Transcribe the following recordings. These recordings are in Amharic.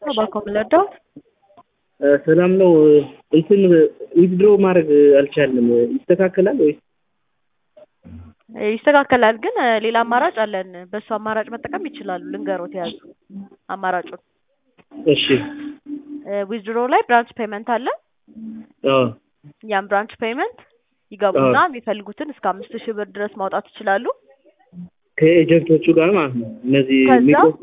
ነው ባኮ የምንረዳው። ሰላም ነው። እንትን ዊዝድሮ ማድረግ አልቻልንም። ይስተካከላል ወይስ? ይስተካከላል፣ ግን ሌላ አማራጭ አለን። በሱ አማራጭ መጠቀም ይችላሉ። ልንገሮት የያዙ አማራጩን። እሺ። ዊዝድሮ ላይ ብራንች ፔመንት አለ። አዎ ያን ብራንች ፔመንት ይገቡና የሚፈልጉትን እስከ አምስት ሺህ ብር ድረስ ማውጣት ይችላሉ። ከኤጀንቶቹ ጋር ማለት ነው። እነዚህ ከዛ የሚቆርጡ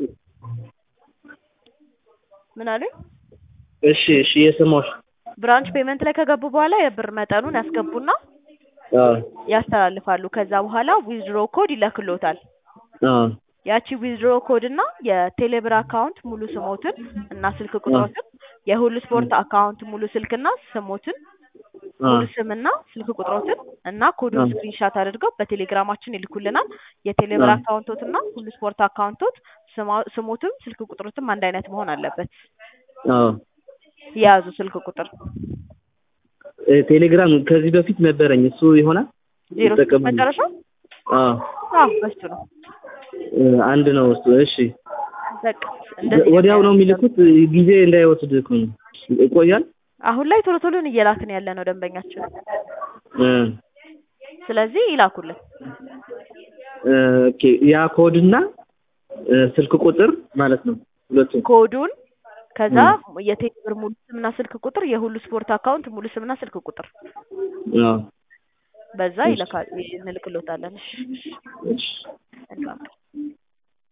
ምን አሉኝ? እሺ፣ እሺ እየሰማሁሽ። ብራንች ፔመንት ላይ ከገቡ በኋላ የብር መጠኑን ያስገቡና አዎ ያስተላልፋሉ። ከዛ በኋላ ዊዝድሮ ኮድ ይለክሎታል። አዎ ያቺ ዊዝድሮ ኮድ እና የቴሌብር አካውንት ሙሉ ስሞትን እና ስልክ ቁጥሮትን የሁሉ ስፖርት አካውንት ሙሉ ስልክና ስሞትን ሙሉ ስምና ስልክ ቁጥሮትን እና ኮዱን ስክሪንሻት አድርገው በቴሌግራማችን ይልኩልናል። የቴሌብር አካውንቶትና ሁሉ ስፖርት አካውንቶት ስማ- ስሞትም ስልክ ቁጥሮትም አንድ አይነት መሆን አለበት። አዎ የያዙ ስልክ ቁጥር እ ቴሌግራም ከዚህ በፊት ነበረኝ። እሱ ይሆናል ዜሮ ስድስት ይጠቀማል። መጨረሻው አዎ አዎ በሱ ነው። እ አንድ ነው እሱ። እሺ በቃ እንደዚህ ወዲያው ነው የሚልኩት። ጊዜ እንዳይወስድ እኮ ነው። ይቆያል። አሁን ላይ ቶሎ ቶሎን እየላክን ያለ ነው ደንበኛችን። እ ስለዚህ ይላኩልን። እ ኦኬ ያ ኮድና እ ስልክ ቁጥር ማለት ነው ሁለቱም። ኮዱን ከዛ የቴሌብር ሙሉ ስምና ስልክ ቁጥር የሁሉ ስፖርት አካውንት ሙሉ ስምና ስልክ ቁጥር አዎ በዛ ይልካል እንልክሎታለን። እሺ እሺ መልካም